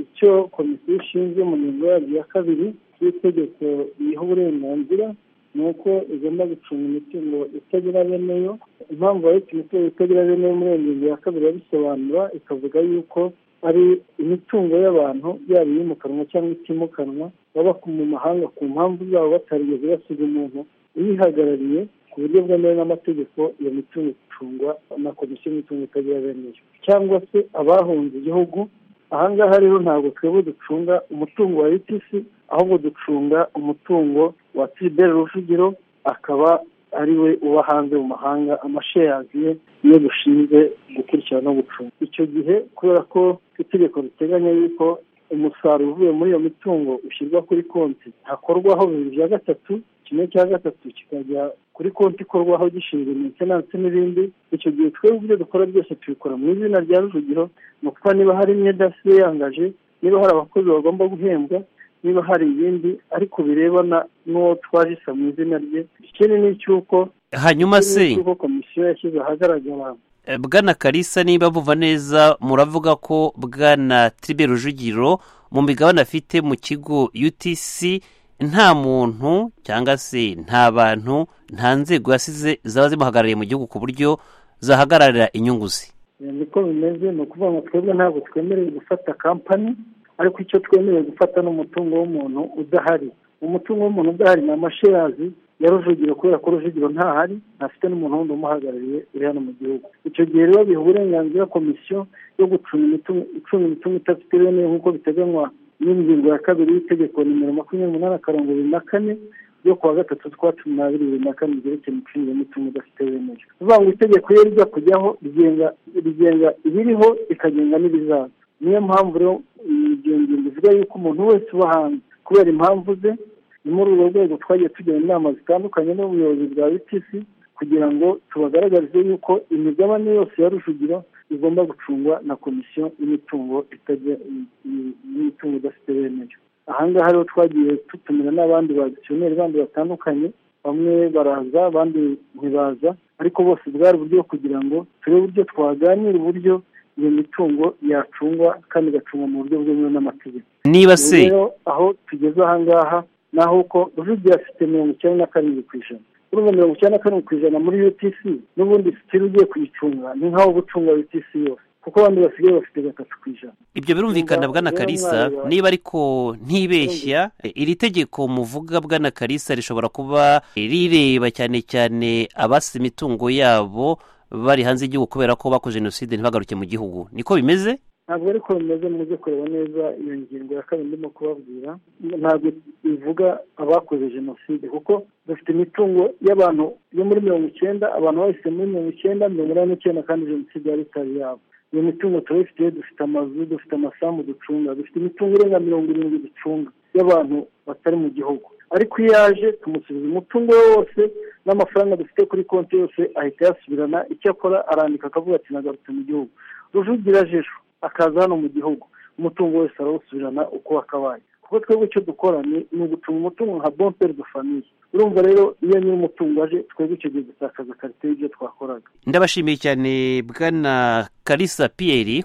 icyo komisiyo ishinzwe umurimo ya kabiri y'itegeko riha uburenganzira ni uko igomba gucunga imitungo itagira bene yo impamvu bahita imitungo itagira bene yo muri iyo ngingo ya kabiri babisobanura ikavuga yuko ari imitungo y'abantu yaba iyimukanwa cyangwa itimukanwa baba mu mahanga ku mpamvu zabo batarigeze basiga umuntu uyihagarariye ku buryo bwemewe n'amategeko iyo mitungo icungwa na komisiyo y'imitungo itagira bene yo cyangwa se abahunze igihugu ahangaha rero ntabwo twebwe ducunga umutungo wa ritc ahubwo ducunga umutungo wa fidel rujugiro akaba ari we uba hanze mu mahanga amasheyazi ye niyo dushinzwe gukurikirana no gucunga icyo gihe kubera ko itegeko riteganya yuko umusaruro uvuye muri iyo mitungo ushyirwa kuri konti hakorwaho bibiri bya gatatu kimwe cya gatatu kikajya kuri konti ikorwaho gishinzwe metenanse n'ibindi icyo gihe twebwe ibyo dukora byose tubikora mu izina rya rujugiro ni ukuba niba hari imyenda yasiye yangaje niba hari abakozi bagomba guhembwa niba hari ibindi ariko birebana n'uwo twajisa mu izina rye ikindi ni icy'uko hanyuma se cy'uko komisiyo yashyize ahagaragara bwana karisa niba buva neza muravuga ko bwana tibe rujugiro mu migabane afite mu kigo utc nta muntu cyangwa se nta bantu nta nzego yasize zaba zimuhagarariye mu gihugu ku buryo zahagararira inyungu ze niko bimeze ni ukuvuga ngo twebwe ntabwo twemerewe gufata kampani ariko icyo twemerewe gufata ni umutungo w'umuntu udahari umutungo w'umuntu udahari ni amasherazi ya rujugiro kubera ko rujugiro ntahari ntafite n'umuntu wundi umuhagarariye uri hano mu gihugu icyo gihe rero biha uburenganzira komisiyo yo gucunga imitungo icunga imitungo idafite bene nk'uko biteganywa n'ingingo ya kabiri y'itegeko nimero makumyabiri n'umunani akarongo bibiri na kane ryo kuwa gatatu twa cumi n'abiri bibiri na kane ryerekeye imicungire y'imitungo idafite bene yo bivuga ngo itegeko iyo rijya kujyaho rigenga ibiriho rikagenga n'ibizaza niyo mpamvu rero iyo ngingo ivuga yuko umuntu wese uba hanze kubera impamvu ze ni muri urwo rwego twagiye tugira inama zitandukanye n'ubuyobozi bwa btc kugira ngo tubagaragarize yuko imigabane yose ya rujugiro igomba gucungwa na komisiyo y'imitungo y'imitungo idafite bene yo ahangaha rero twagiye tutumira n'abandi badisiyoneri bandi batandukanye bamwe baraza abandi ntibaza ariko bose bwari uburyo kugira ngo turebe uburyo twaganira uburyo iyo mitungo yacungwa kandi igacungwa mu buryo bwemewe n'amategeko niba se aho tugeze ahangaha naho uko rujugira afite mirongo icyenda na karindwi ku ijana urumva mirongo icyenda na karindwi ku ijana muri utc n'ubundi sitiri ugiye kuyicunga ni nk'aho uba ucunga utc yose kuko abandi basigaye bafite gatatu ku ijana ibyo birumvikana bwana karisa niba ariko ntibeshya iri tegeko muvuga bwana karisa rishobora kuba rireba cyane cyane abasi imitungo yabo bari hanze y'igihugu kubera ko bakoze jenoside ntibagaruke mu gihugu niko bimeze ntabwo ariko bimeze muze kureba neza iyo ngingo ya kabiri ndimo kubabwira ntabwo bivuga abakoze jenoside kuko dufite imitungo y'abantu yo muri mirongo icyenda abantu bahise muri mirongo icyenda mirongo inani n'icyenda kandi jenoside yari itari yabo iyo mitungo turayifite dufite amazu dufite amasambu ducunga dufite imitungo irenga mirongo irindwi ducunga y'abantu batari mu gihugu ariko iyo yaje tumusubiza umutungo we wose n'amafaranga dufite kuri konti yose ahita yasubirana icyakora arandika akavuga ati nagarutse mu gihugu rujugira jisho akaza hano mu gihugu umutungo wese arawusubirana uko wakabaye kuko twebwe icyo dukora ni ugucunga umutungo nka bomperi de famiye urumva rero iyo nyiri umutungo aje twebwe icyo gihe dutakaza karite y'ibyo twakoraga ndabashimiye cyane bwana karisa piyeri